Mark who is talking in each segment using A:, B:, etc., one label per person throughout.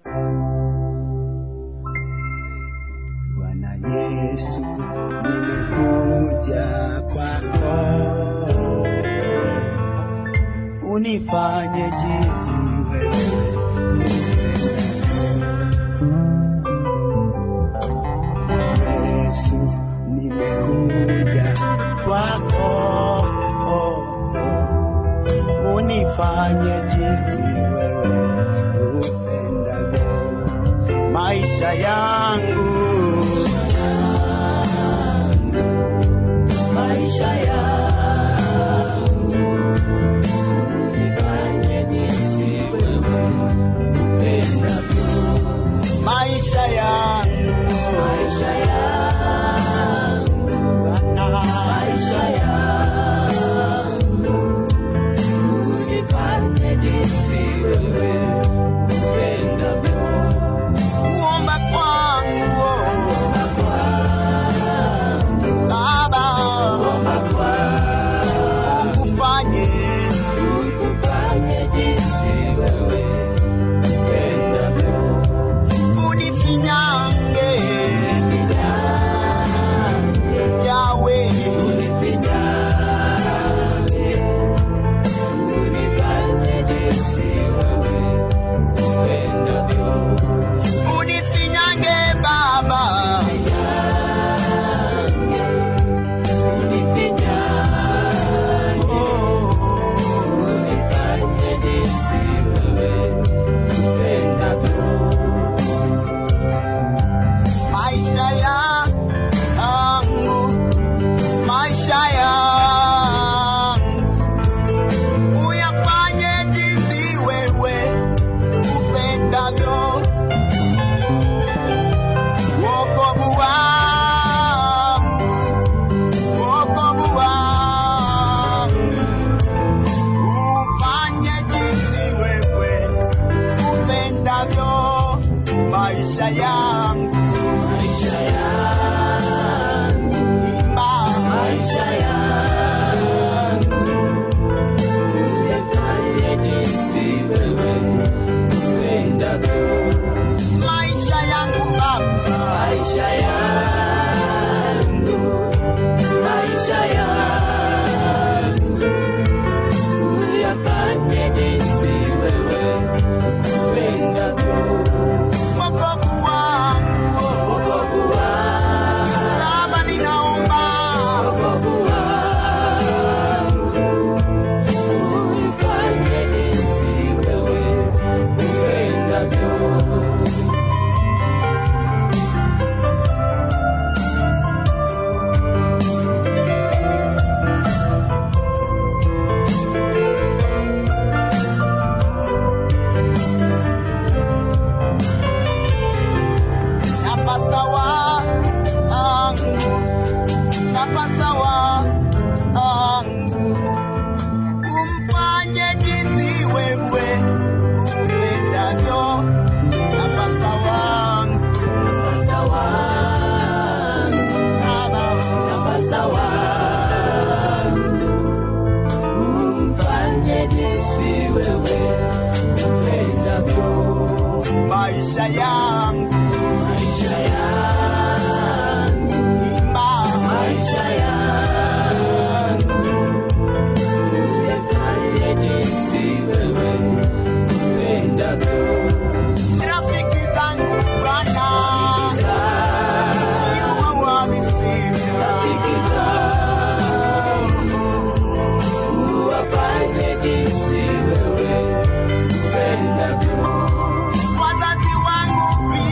A: Bwana Yesu, nimekuja kwako, unifanye jinsi wewe upendavyo. Yesu, nimekuja kwako, unifanye jinsi wewe upendavyo maisha yangu
B: maisha yangu nifanye jinsi wewe upendavyo.
A: maisha yangu
B: Maisha yangu,
A: Bwana,
B: maisha yangu nifanye jinsi wewe upendavyo.
A: kuomba kwangu oh, Baba ukufanye
B: Ukufanye jinsi wewe upendavyo.
A: unifinyange yawe
B: Unifinyange, unifanye jinsi wewe upendavyo.
A: unifinyange Baba
B: Unifinyange,
A: oh,
B: unifanye jinsi wewe upendavyo.
A: maisha yangu maisha yangu uyafanye jinsi wewe upendavyo wokovu wangu wokovu wangu ufanye jinsi wewe upendavyo maisha yangu
B: Maisha yangu,
A: imba
B: maisha yangu, unifanye jinsi wewe upendavyo.
A: maisha yangu baba
B: Maisha yangu, maisha yangu, uyafanye jinsi wewe upendavyo.
A: wokovu wangu
B: Wokovu wangu,
A: baba ninaomba
B: wokovu wangu, uyafanye jinsi wewe upendavyo.
A: na pasta wangu na pasta wangu umfanye jinsi wewe upendavyo na pasta wangu
B: Pasta wangu,
A: baba
B: Pasta wangu, umfanye jinsi wewe upendavyo.
A: maisha yangu
B: Maisha yangu,
A: imba
B: maisha yangu, uyafanye jinsi wewe upendavyo.
A: rafiki zangu bwana you are worthy Savior.
B: Rafiki zangu, uwafanye jinsi wewe upendavyo.
A: wazazi wangu pia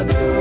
B: upendavyo